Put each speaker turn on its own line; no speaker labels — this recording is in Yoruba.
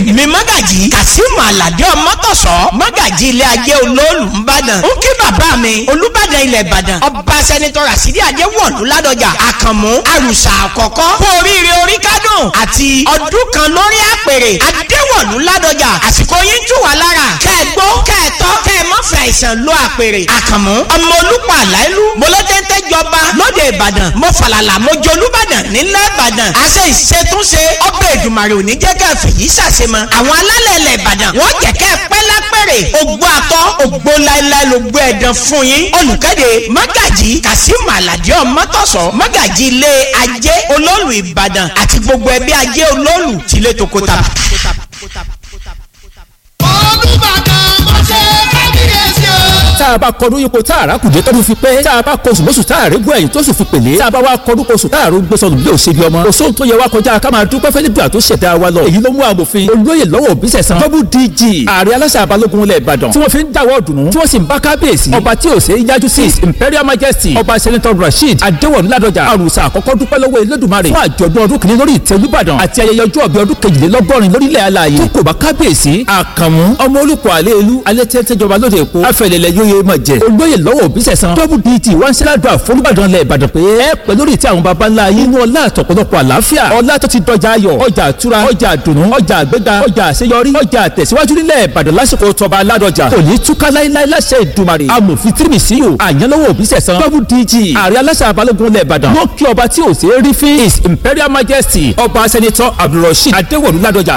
èmi mọ́gàjì kàsímù àlàdé ọmọtọ̀sọ́ mọ́gàjì ilé ajé olóòlù ńbàdàn ń kí bàbá mi olúbàdàn ilẹ̀ ìbàdàn ọba sẹ́nitọ́ rasidi adéwọ̀lú ládọjà àkànmú àrùsà àkọ́kọ́ kú oríire orí kádùn àti ọdún kan lórí àpèrè adéwọ̀lú ládọjà àsìkò yín jù wá lára kẹ́ẹ̀gbó kẹ́ẹ̀tọ́ kẹ́ẹ̀mọ́fẹ́ àìsàn ló àpèrè àkànmú ọmọ olùpọ̀ àláìlú mọlẹ́tẹ́tẹ́ jọba lóde ìbàdàn mo fàlàlà mo jẹ olúbàdàn nílẹ̀ ìbàdàn àṣẹ ìṣètúnṣe ọbẹ̀ èdùmàrè òní jẹ́ kẹ́ fèyí ṣàṣemọ àwọn alálẹ̀ ilẹ̀ ìbàdàn wọ́n jẹ́ kẹ́ pẹ́ lápẹ̀rẹ̀ ògbó atọ́ ògbó láéláé ló gbé ẹ̀dán fún yín olùkéde mọ́gàjì kàsímù àlàdé ọmọtọ̀sọ́ mọ́gàjì ilé ajé olóòlù ìbàdàn àti gbogbo ẹbí ajé olóòlù tìlẹ̀ tòkótà.
olùbàdàn mo ṣe kábíyèsí o.
tá a bá kọdún ipò tá a rà kùdé tọ́dún fi pé tá a bá kọsùn lóṣù tá a rí gbọ́ ẹ̀yìn tó sì fi pèlè tá a bá wá kọdún kọsùn tá a rò gbèsò lùdí òṣèlú ọmọ kò sóhun tó yẹ wá kọjá ká máa dúpẹ́ fẹ́ nígbà tó ṣẹ̀dá wa lọ èyí ló mú amòfin olóyè lọ́wọ́ òbísẹ̀ san double dg ààrẹ aláṣà balógun ilẹ̀ ìbàdàn tí wọ́n fi ń dáwọ́ dùnú tí wọ́n sì ń bá kábíyèsí ọba tí ò ṣe é yájú sí imperial majesty ọba senator rasheed adéwọ̀n ládọjà àrùsà àkọ́kọ́ dúpẹ́ lọ́wọ́ elédùnmarè fún àjọ̀dún ọdún kìíní lórí ìtẹ́ olúbàdàn àti ayẹyẹ ọjọ́ ọbẹ̀ ọdún kejìlélọ́gọ́rin lórílẹ̀ alààyè tó kò bá kábíyèsí àkànmú ọmọ olùkọ́ àlẹ́ ìlú alẹ́ tẹ́tẹ́jọba lóde èkó afẹ́lẹ́lẹ́ yóye mọ̀ jẹ́ olóyè lọ́wọ́ òbísẹ̀ san double dt wọ́n ń ṣe ládùúgbà fọlúbàdàn lẹ̀ ìbàdàn pé ẹ pẹ́ lórí tí àwọn baba ńlá yín ní ọlá àtọ̀pọ̀lọpọ̀ àlàáfíà ọlá tó ti dọjà ayọ̀ ọjà àtura ọjà àdùnnú ọjà àgbéga ọjà àṣeyọrí ọjà àtẹ̀síwájú nílẹ̀ ìbàdàn lásìkò tọba aládọjà kò ní túká láíláí láṣẹ ìdùmarè amòfin tírímìsíyò àyànlọ́wọ́ òbísẹ̀ san double dg ààrẹ aláṣà abalógun lẹ̀ ìbàdàn wọ́n kí ọba tí ò ṣe é rí fín his imperial majesty ọba sẹ́nitọ́ abdulrasheed adéwọ̀lú ládọjà